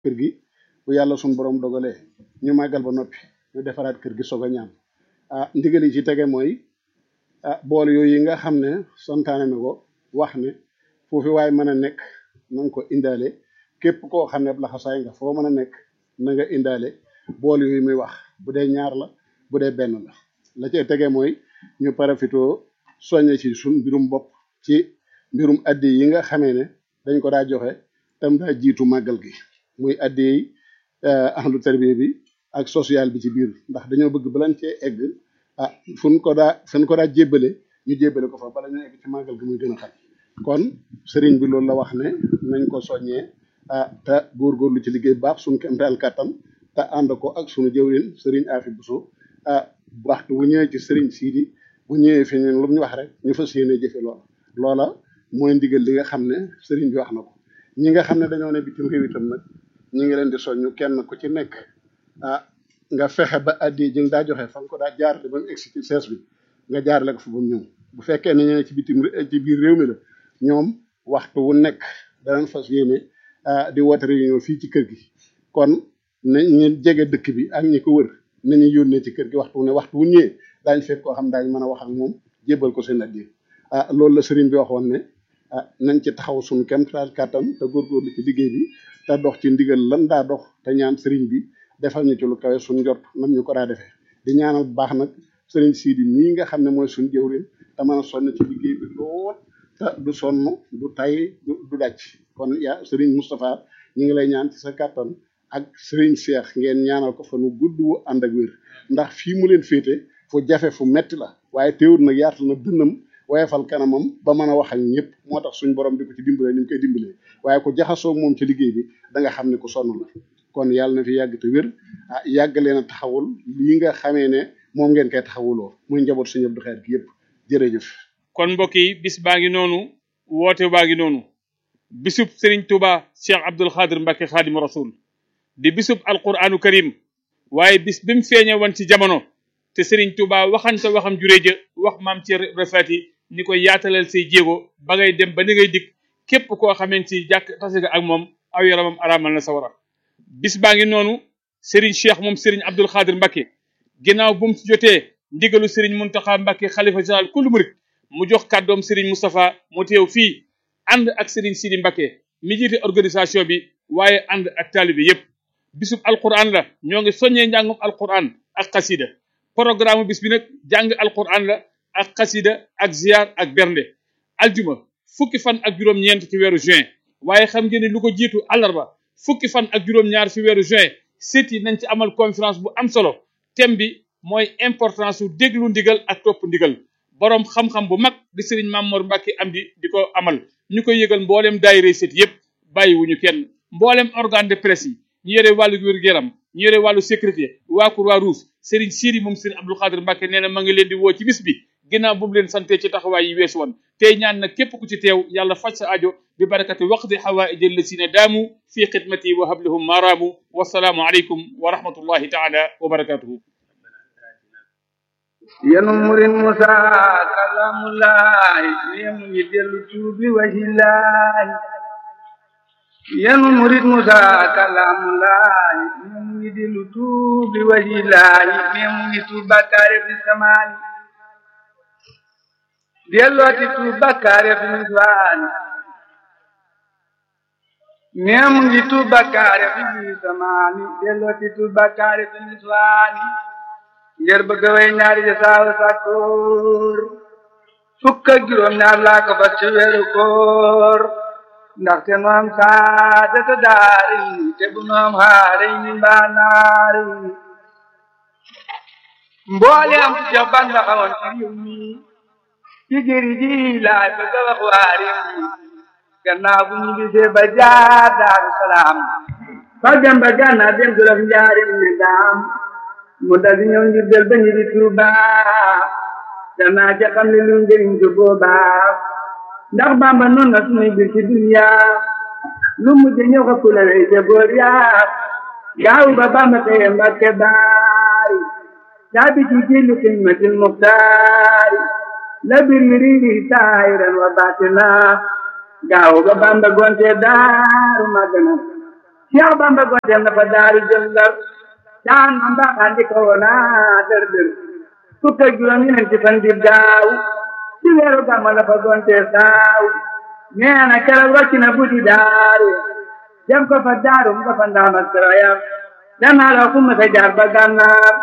kër gi bu yàlla suñu borom dogalee ñu màggal ba noppi ñu defaraat kër gi soog a ñaan ah ndigal yi ci tege mooy ah bool yooyu yi nga xam ne santaane na ko wax ne foofu waaye mën a nekk na nga ko indaale képp koo xam ne laxasaay nga foo mën a nekk na nga indaale bool yooyu muy wax bu dee ñaar la bu dee benn la la cay tege mooy ñu parafitoo soññe ci suñ mbirum bopp ci mbirum addi yi nga xamee ne dañ ko daa joxe tam daa jiitu màggal gi muy addi yi ahlu tarbiya bi ak social bi ci biir ndax dañoo bëgg balan cee egg ah fuñ ko daa fuñ ko daa jébbale ñu jébbale ko fa bala ñu egg ci màggal gi muy gën a xam kon sëriñ bi loolu la wax ne nañ ko soññee ah te góorgóorlu ci liggéey baax suñ kemtaal kàttan te ànd ko ak suñu jëwrin sëriñ Afi Buso ah waxtu bu ñëwee ci sëriñ Siidi bu ñëwee fi ñun lu mu ñu wax rek ñu fas yéene jëfe loola loola mooy ndigal li nga xam ne sëriñ bi wax na ko ñi nga xam ne dañoo ne bitim réew itam nag ñi ngi leen di soññu kenn ku ci nekk ah nga fexe ba addi ji nga daa joxe fa nga ko daa jaarale ba mu egsi ci sees bi nga jaarale ko fa ba mu ñëw bu fekkee ne ñene ci bitim ci biir réew mi la ñoom waxtu wu nekk danañ fas yéene di woote réunion fii ci kër gi kon na ñu jege dëkk bi ak ñi ko wër nañu yónnee ci kër gi waxtu wu ne waxtu wu ñëwee daañ fekk koo xam daañ mën a wax ak moom jébbal ko seen addi ah loolu la sëriñ bi waxoon ne ah nañ ci taxaw suñu kemtaal kàttan te góorgóorlu ci liggéey bi te dox ci ndigal lan daa dox te ñaan sëriñ bi defal ñu ci lu kawe suñu njort nam ñu ko daa defee di ñaanal bu baax nag sëriñ Sidi mii nga xam ne mooy suñu jëwriñ te mën a sonn ci liggéey bi lool te du sonn du tay du du dàcc kon yaa sëriñ Moustapha ñu ngi lay ñaan ci sa kàttan ak sëriñ Cheikh ngeen ñaanal ko fa nu gudd wu ànd ak wér ndax fii mu leen féete fu jafe fu metti la waaye teewul nag yaatal na dënnam woyefal kanamam ba mën a wax ak ñëpp moo tax suñ borom di ko ci dimbalee ni mu koy dimbalee waaye ku jaxasoo moom ci liggéey bi da nga xam ne ku sonn la kon yàlla na fi yàgg te wér ah yàgg leen a taxawul lii nga xamee ne moom ngeen koy taxawuloo muy njaboot suñu Abdou Khadre gi yëpp jërëjëf. kon mbokk yi bis baa ngi noonu woote baa ngi noonu bisub Serigne Touba Cheikh Abdoul Khadre Mbacke Khadim Rasoul di bisub alquranu karim waaye bis bi mu feeñe woon ci jamono te Serigne Touba waxante waxam juree ja wax maam ci refati ni ko yaatalal say jéego ba ngay dem ba ni ngay dikk képp koo xamante ci jàkk tase nga ak moom aw yaramam araamal na sawara bis baa ngi noonu Serigne Cheikh moom Serigne Abdoul Khadre Mbacke ginnaaw bu mu ci jotee ndigalu Serigne Mountakha Mbacke xalifa général kullu murit mu jox kàddoom Serigne Moustapha mu teew fii ànd ak Serigne Sidi Mbacke mi jiite organisation bi waaye ànd ak taalibe yépp bisub alquran la ñoo ngi soññee njàngum alquran ak xasida programme bis bi nag jàng alquran la ak xasida ak ziar ak bernde aljuma fukki fan ak juróom-ñeent ci weeru juin waaye xam ngeen ne lu ko jiitu àllarba fukki fan ak juróom-ñaar ci weeru juin sit yi nañ ci amal conférence bu am solo thème bi mooy importance su déglu ndigal ak topp ndigal boroom xam-xam bu mag di sëriñ Mamour Mbacke am di di ko amal ñu koy yëgal mboolem daayira sit yépp bàyyiwuñu kenn mboolem organe de presse yi ñu yore wàllu wér-gu-yaram ñu yore wàllu sécurité waa Croix-Rouge Serigne Sidi moom Serigne Abdou Khadre Mbacke nee na ma ngi leen di woo ci bis bi ginnaaw bu mu leen sante ci taxawaay yi weesu woon tey ñaan nag képp ku ci teew yàlla faj sa ajo bi barakati waqdi xawaaij allasina daamu fi xidmati wa hablahum maaraamu wasalaamu aleykum wa rahmatullahi taala wa barakatuhu yenu murin musa kalamulaay nemu ngi dellu tuubi wahilaay yenu murit musa kalamulaay nemu ngi dellu tuubi wahilaay nemu ngi tuub bakkaare fi samaani dellooti tuub bakkaare fi niswaani nemu ngi tuub bakkaare fi samaani dellooti tuub bakkaare fi niswaani ngir bëgg way ñaari ja saawa sàkkoor fukk ak juróom ñaar laa ko fas ci weeru koor ndaxte nu am saadata daari te bu nu am xaari ni mbaa naari mboole am ci Seex Bamba xawoon ci réew mi ci géri ji laay bëgg a wax waa réew mi gannaaw bu ñu gisee ba jaar daaru salaam fa dem ba gànnaar dem jolof njaari mi daam mu dal di ñëw ngir del ba ñu di Tuuba danaa ca xam ne lu njëriñ ko boobaa ndax Bamba noonu na suñuy bir ci dunya lu mujj ñëw xa kula wey ca boor yaa gaaw ba Bamba xëye Mbàkke baari caabi ci jillu xidmatil muxtaari la bir mi riiri saahiran wa baatina gaaw ba Bamba gonte daaru magana Cheikh Bamba gonteel na fa daaru jëm ndar daan man baaxaan di ko woonaa dër dër fukk ak juróom ñeenti fan di daaw ci weeru gàmmu la fa gonteel saaw nee na keroog wàcc na buddi daaru dem ko fa daaru mu ko fa ndaam ak sarayam danaa la kumma sa jaar ba gànnaar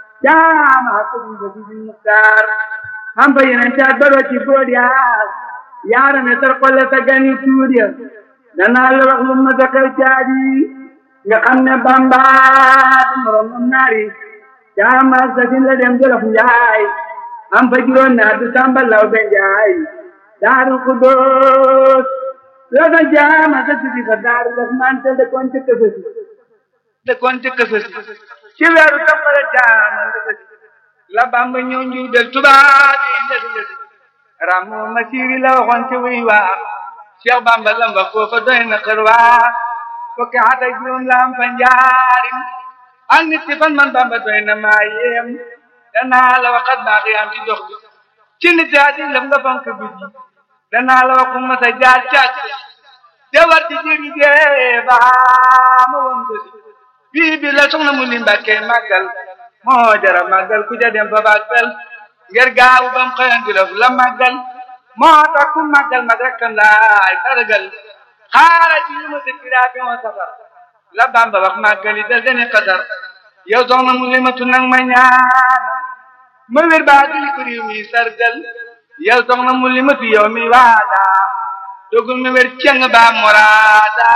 jaama ko mu ko di muktaar am fa yeneen caat ba ci bood yaa yaara ne sar xolle sa gani tuur ya danaa la wax lu ma sa xew caadi nga xam ne bamba du morom moom naari jaama sa sin la dem jolof njaay am fa juróom naa du samba law be njaay daaru kudoos la sa jaama sa tuddi fa daaru daf man te de kon ci këfësi de kon ci këfësi ci weeru toppale jaama ndëfësi la bamba ñëw njuy del tubaab yi ndësi ndësi ramu masiri la waxoon ci wuy waa Cheikh Bamba lam wax foofa doy na xër waa fukki at ak juróom la am fa njaarim ak nit ci fan man Bamba doy na maa yéem danaa la waxat baax yaam ci dox bi ci nit yaa di lam nga fonk bi ji danaa la wax ku ma sa jaar càkk de war ci jëri jee baa ma woon ko si bii bi la soxna mu li mbàkkee màggal moo jara màggal ku ja dem fa baag fel ngir gaawu bam xëyan di la màggal moo tax ku màggal mag rek kan laay sargal xaara ci lu ma dëkkiraa bi moo safar la bamba wax màggali da gëne xasar yow soxna mu limatu nag ma ñaan ma wér baa gili ko réew mi sargal yow soxna mu limatu yow mi waada dogul ma wér ceng baa moraada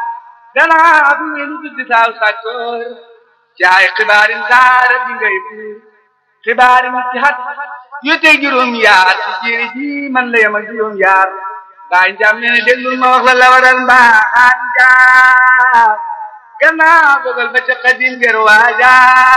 danaa fi wéru tuddi saaw sàkkoor caay xibaarin saara bi ngay buur xibaarin ci xat yu tey juróom yaar ci jéeri ji man la yem ak juróom yaar baay njaam nee na déglul ma wax la la waral mbaaxaan njaam gannaaw dogal ba ca xadim ger waaja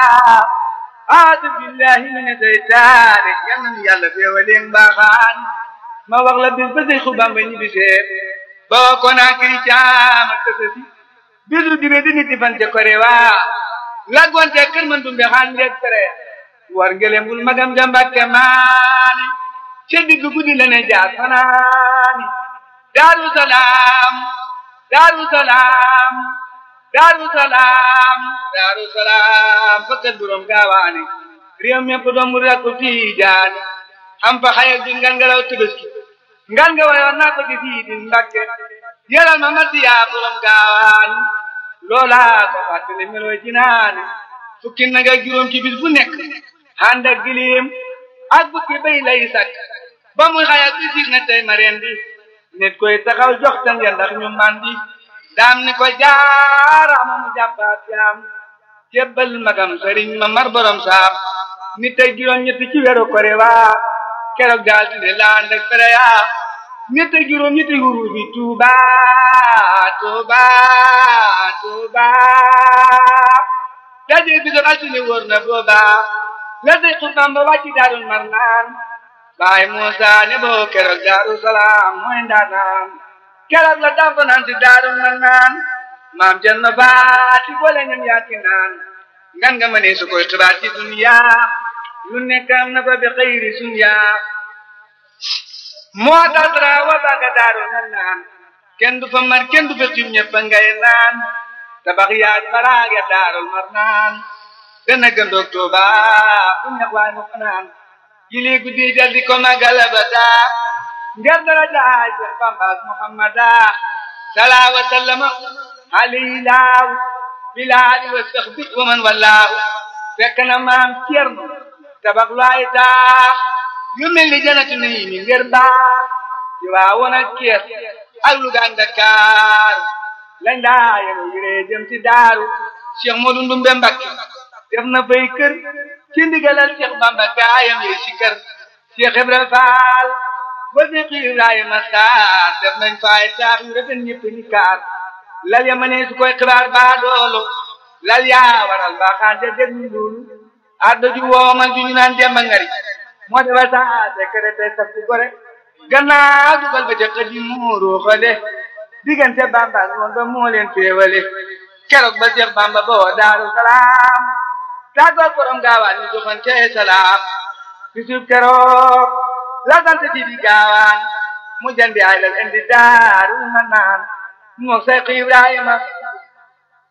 aadu billahi mina seytaane yal na yàlla feewaleen mbaaxaan ma wax la bis ba say xubam ba ñibbi seet boo ko naa kiri caam ak tësësi bisu dibe di nit fan ca kore waa laggoonte kër man dumbe xaan ngeeg tere war ngelem bul magam jambakke maani ca digg guddi la ne jaar fanaani daaru salaam daaru salaam daaru salaam daaru salaam fakkat borom gaawaani réew mépp doomu rakku tiijaani am fa xayal di ngan nga law tëbëski ngan nga wayoon naa ko ci fii di mbakke yalal ma masiyaa borom gaawaani loolaa ko fàttali meloo jinaani fukki nag ak juróom ci bis bu nekk ànd ak gilim ak bukki bay lay sakk ba muy xayal bi sig na tey ma reen bi nit koy taxaw jox ta ngeen ndax ñu mandi daam ni ko jaaraama mu jàppaat jaam jébbal magam sëriñ ma mar borom saam nit ak juróom ñetti ci weeru kore waa keroog daal di ne laan rek fere yaa nit ak juróom ñetti huru bi tuuba tuuba tuuba daje bi doon altine wóor na booba la day xutbam ba wàcci daarul mar naan baay Muusa ne boo keroog daaru salaam mooy ndaanaan keroog la dafa naan si daarul mar naan maam jën na baati boole ñam yaati naan ngan nga ma ne su koy xibaar ci dunya lu nekk am na fa bi xëyri sunya moo tax dara wa baaga daarul mar naan kenn du fa mar kenn du fa xiim ñëpp ngay naan tabax yaag baraag ya daarul mar naan gën a gëndoog Tuuba fu ñax waay mu fanaan jili guddi jal di ko magal abada ngir dara jaay Seex Bamba Muhammada salaa wa sallama alayhi laaw bilaali wa saxbi wa man wallaahu fekk na maam Cerno tabax lu ay taax yu mel ni janatu nayi mi ngir baax ci waa woon ak Kees ak Luga ak Dakar lañ daa yenu yiree jëm ci daaru Cheikh Modou Ndumbe Mbakke def na fay kër ci ndigalal Cheikh Bamba gaayam yi ci kër Cheikh Ibrahima Fall ba Cheikh Ibrahima Sarr def nañ fay taax yu rafet ñëpp ni kaar lal ya ma ne su koy xibaar baa doolu lal yaa waral mbaaxaan ja déglu loolu addo ju woomal ju ñu naan demba ngari moo defal saa secrétaire saf ci gore gannaaw dugal ba ca xëdi muuru xale diggante Bamba noon ba moo leen féewale keroog ba Cheikh Bamba boo Daaru Salaam tàggoog borom gaawaan ñu joxante salaam bisub keroog la sant ci di gaawaan mu jandi ay lal indi Daaru Manaan moo Seex Ibrahima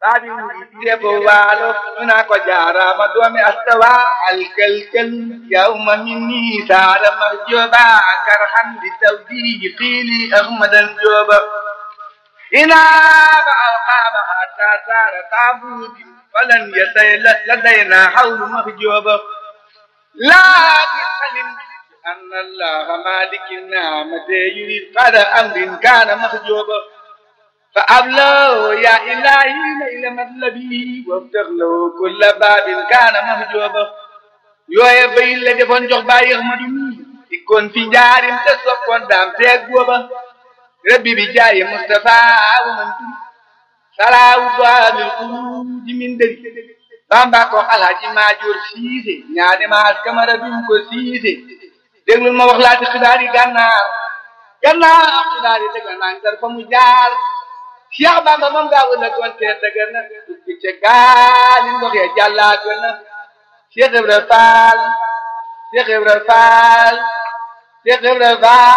baabi murid ko waalo ñu naa ko jaaraama doomi astawa alkalkal yawma minni saara marjooba karhan li tawdihi qiili ahmadan jooba inaaba alqaaba hatta saara taabuudi falan yasay ladayna hawlu mahjooba laakin alim أن الله مالك النعمة يريد قدر أمر كان محجوبا فأبلغ يا إلهي ليل مطلبي وافتح له كل باب كان محجوبا yooye bay la defoon jox bàyyi Ahmadu mi ikkoon fi njaarim te soppoon daam teeg booba rabbi bi jaaye Mustafa wa man tum salaawu baabil xuruuji min dëri bamba ko alhaji maajoor siise ñaane maas kamara dum ko siise déglul ma wax laati xibaar yi gànnaar gànnaar xibaar yi dëgg naa ngar fa mu jaar Cheikh Bamba moom gaa wëla goon te dëgg na dugg ca gaali ndox ya jàllaa gën na Cheikh Ibra Fall Cheikh Ibra Fall Cheikh Ibra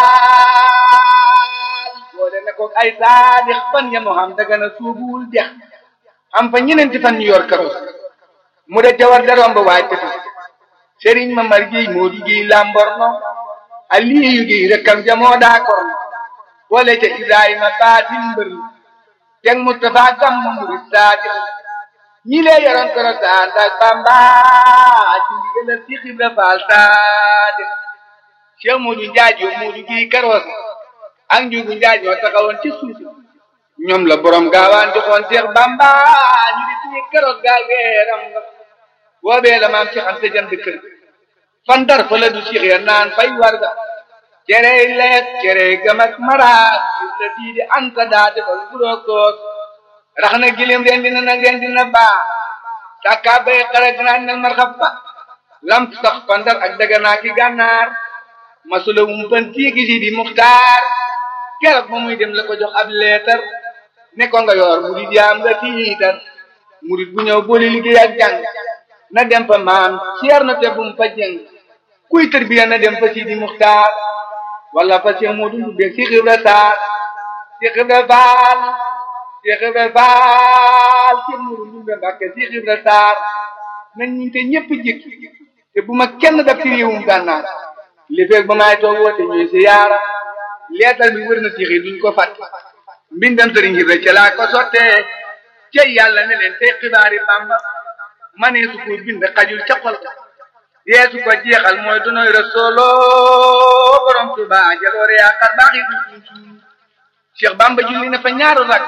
Fall boole na ko ay saadix fan ya moo xam dëgg na suubul dex am fa ñeneenti fan ñu yor karos mu de jawar da romb waay tefu sëriñ ma mar giy moo di giy lamborno aliyu giy rekkam jamoo daa korno boole ca ibrahima baatin mbër teg mustafa gam murid saadiq ñi lee yoroon koro saan ak bamba ci ndigalal ci xibra faal saadiq cheikh moodu njaaj yoo moodu giy karoos ak njugu njaaj ñoo taxawoon ci suuf ñoom la borom gaawaan joxoon seex bamba ñu di suñu karoos gaal weeram nga boobee la maam Cheikh Anta jënd kër fan dar fa la du Cheikh ya naan fay warga cere leet cere gam ak maraat la diidi anta daa defal buroog toog rax na gilim ren dina nag ren dina baa sàkkaa bay xarag naan nel marxab ba lam sax fan dar ak daganaa ki gànnaar masula wum pan tiigi si di muxtaar keroog ba muy dem la ko jox ab leetar ne ko nga yor murid yaam nga tiitar murid bu ñëw boole liggéey ak jàng na dem fa maam ceer na te bum fa jëng kuy tërbiya na dem fa Sidi Muxtaar wala fa Cheikh Modou Ndoumbé Cheikh Ibra Sarr Cheikh Ibra Fall Cheikh Ibra Fall Cheikh Modou Ndoumbé Mbàkke Cheikh Ibra Sarr nañ ñu te ñëpp jëkk te bu ma kenn daf ci réewum gànnaar li feeg ba maay toog woote ñuy si yaara leetal bi wër na Cheikh yi duñ ko fàtte mbindam sëriñ Ibra ca laa ko sottee cey yàlla ne leen tey xibaari Bamba mane su ko bind xajul ca xol yeesu ko jeexal mooy dunoy rasoolo borom tuba jaloore yaakaar baax yi duñ Cheikh Bamba julli na fa ñaaru rak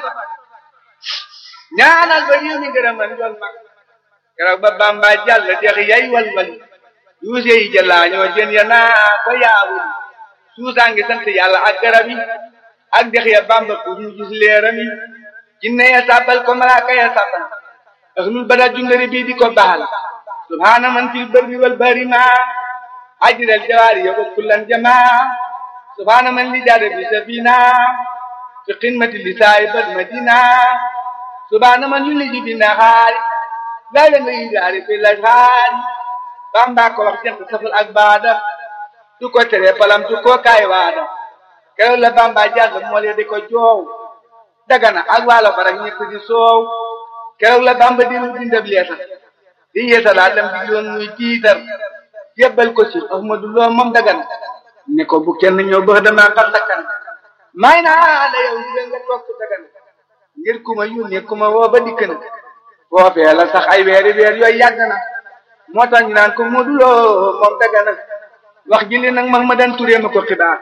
ñaanal ba réew mi gërëman njool mag keroog ba Bamba jàll dex yay walwal yuuse yi jëlaa ñoo jën ya naa ko yaawul suusaa ngi sant yàlla ak garab yi ak dex ya Bamba pour ñu gis leeram yi jinne ya sàbbal ko malaaka ya sàbbal ahlul bada jundari bii di ko baal subhaana man fil barri wal bahri ma ajral jawaari ya kullan jama subhaana man li jaada bi safina fi qimati li saahibal madina subhaana man yuliji bi nahaari layla nga yidaari fi lashaari bamba ko wax jant safal ak baada du ko tere palam du ko kaay waada keroog la bamba jàll moole di ko joow dagana ak waalo farak ñëpp di soow keroog la bamba di lu bindab leetar di yeesalaat lam digloon muy tiitar jébbal ko ci ahmadu loo moom dagan ne ko bu kenn ñëw bëx dama xar sakkan may naa la yow ndigal nga toog ku dagan ngir ku ma yónnee ku ma woo ba dikk na foofee la sax ay weeri weer yooyu yàgg na moo tax ñu naan ko Modou Lo moom dagana wax ji li nag mag ma dan turee ma ko xibaar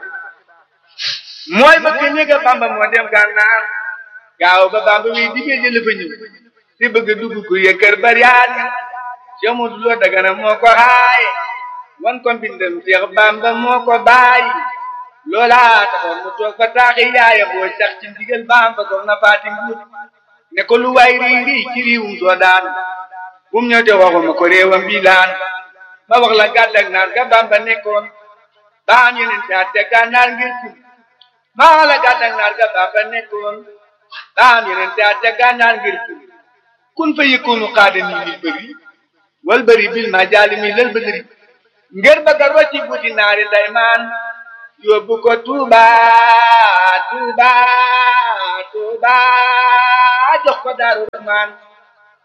mooy bëgg néega bamba moo dem gànnaar gaaw ba bamba wi digee jële fa ñëw si bëgg dugg ku yëkkër bariyaat yi Cheikh Modou Lo Dagana moo ko xaaye wan ko mbindam Cheikh Bamba moo ko bàyyi loolaa taxoon mu toog fa taaxi yaaya boo sax ci ndigal Bamba ko na faati nguut ne ko lu waay rii rii ci riiwum soo daan bum ñëw te waxuma ko réewam bii laan ma wax la gàddak naar ga Bamba nekkoon baam yeneen te atte gànnaar ngir tum ma wax la gàddak naar ga Bamba nekkoon baam yeneen te atte gànnaar ngir tum kun fa yëkkoonu xaada nii lil bëri wal bëri bil ma jaali mi lal bëri ngir bëgga rocci buti naari daymaan yóbbu ko Tuuba Tuuba Tuuba jox ko Daaru Rahmaan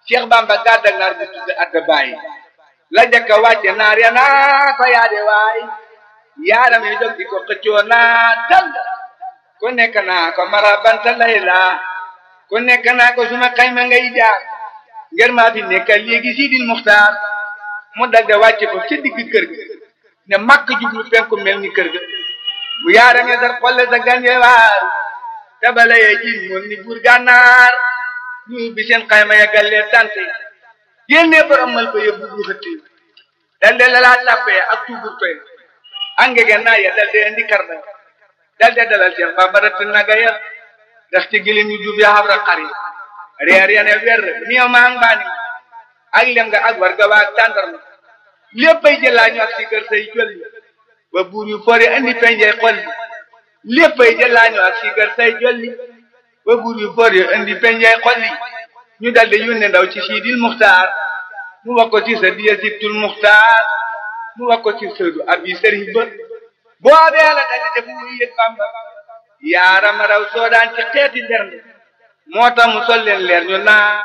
Cheikh Bamba gàddak naar bu tudd adda bàyyi la jëkka wàcce naar ya naa ko yaade waay yaaram yi jóg di ko xëccoo naa dal ku nekk naa ko mara banta layla ku nekk naa ko suma xayma ngay jaar ngir maa fi nekkal léegi Sidil Muxtaar mu dal de wàcce ko ca digg kër ga ne màkk jublu penku mel ni kër ga bu yaaramee sar xolle sa ganje waaru tabala yee ji moon ni buur gànnaar ñu bi seen xayma ya gallee tante génnee borom mal ba yóbbu bu xëtti dal de lalaa tàppee ak tuubur toy angege naa ya dal de indi karda dal de dalal seen bamba rëtt naga ya ndax ci gilim yu duub ya xabra xari reer ya ne wer miyo maa mbaani ak lem nga ak warga waa tàndarma léppay jëlaa ñu ak si kër say jolli ba buur yu fori andi penjey xolli léppay jëlaa ñu ak si kër say jolli ba buur yu fori andi penjey xolli ñu daldi yónne ndaw ci Sidil Muxtaar mu wax ko ci sa diya sibtul Muxtaar mu wax ko ci sëdu abi sëriñ ba boobee la daldi def muy yëg Bamba yaarama raw soodaan ci xeeti bernde moo tax mu sol leen leer ñu naa